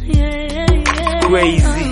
Crazy.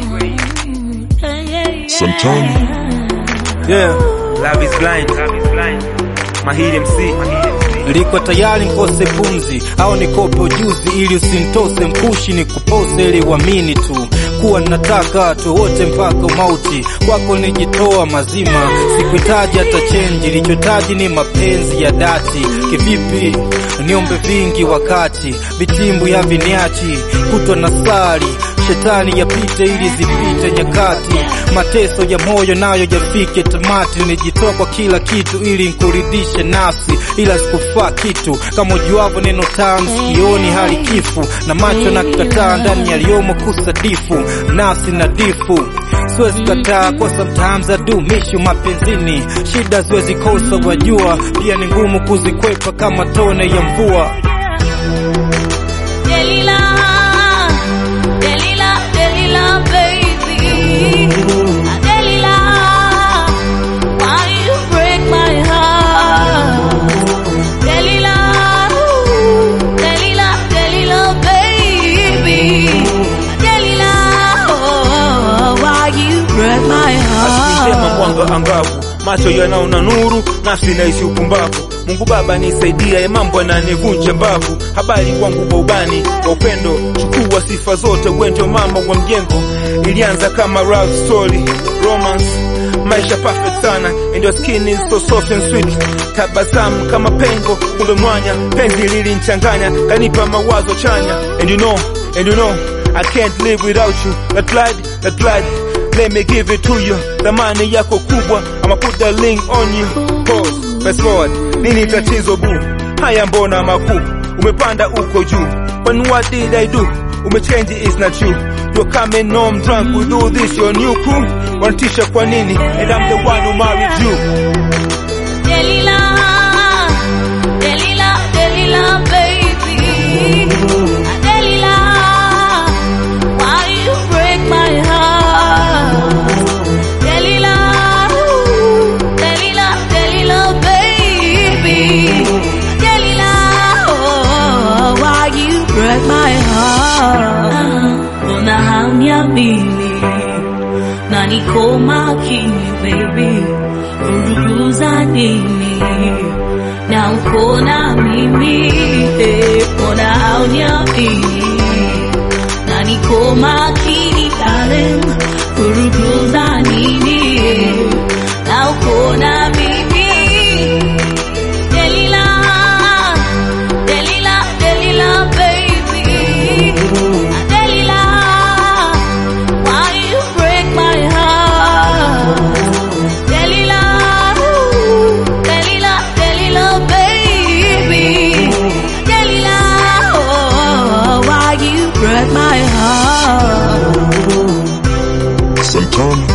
Santana. Yeah. Love is blind. Love is blind. Mahiri MC. Liko tayari nkose pumzi au nikope ujuzi ili usinitose mpushi ni kupose ili uamini tu kuwa nataka tu wote mpaka umauti kwako nijitoa mazima sikuhitaji hata chenji lichotaji ni mapenzi ya dhati kivipi niombe vingi wakati vitimbu ya viniachi kutwa na sali shetani yapite ili zipite nyakati mateso ya moyo nayo yafike tamati nijitoa kwa kila kitu ili nkuridhishe nafsi ila sikufaa kitu kama ujuavyo neno tamu sikioni hali kifu na macho na kataa ndani yaliyomo kusadifu nafsi na difu siwezi kataa kwa sometimes I do miss you mapenzini shida siwezi kosa wajua pia ni ngumu kuzikwepa kama tone ya mvua Delilah, Delilah, Delilah, baby. Delilah, why you break my heart? Delilah, Delilah, Delilah, baby. Delilah, oh, why you break my Asitema heart? mwanga angavu, macho yanaona nuru, nafsi naishi upumbavu. Mungu Baba nisaidia, ya mambo yananivunja mbavu. Habari kwangu kwa ubani wa upendo, chukua sifa zote, wewe ndio mama wa mjengo. Ilianza kama love story, romance maisha perfect sana and your skin is so soft and sweet tabasamu kama pengo kumbe mwanya penzi lilinchanganya kanipa mawazo chanya and you know and you know I can't live without you that blood that blood let me give it to you thamani yako kubwa I'ma put the link on you pause fast forward nini tatizo bu haya mbona makuu umepanda uko juu when what did I do umechange is not you you're coming home drunk we do this your new crew wanatisha kwa nini and I'm the one who married you Delilah, Delilah, Delilah, baby. Delilah, why you break my heart? Delilah, Delilah, Delilah, baby. Delilah, oh, why you break my heart? Unahamia mimi na niko makini baby, uruguza nini na uko na mimi eh, mbona hauniamini na niko makini darling, uruguza nini na uko na mimi Delilah, Delilah, Delilah, baby. Delilah, why you break my heart? Delilah, Delilah, Delilah, baby. Delilah, oh, why you break my heart? Santana.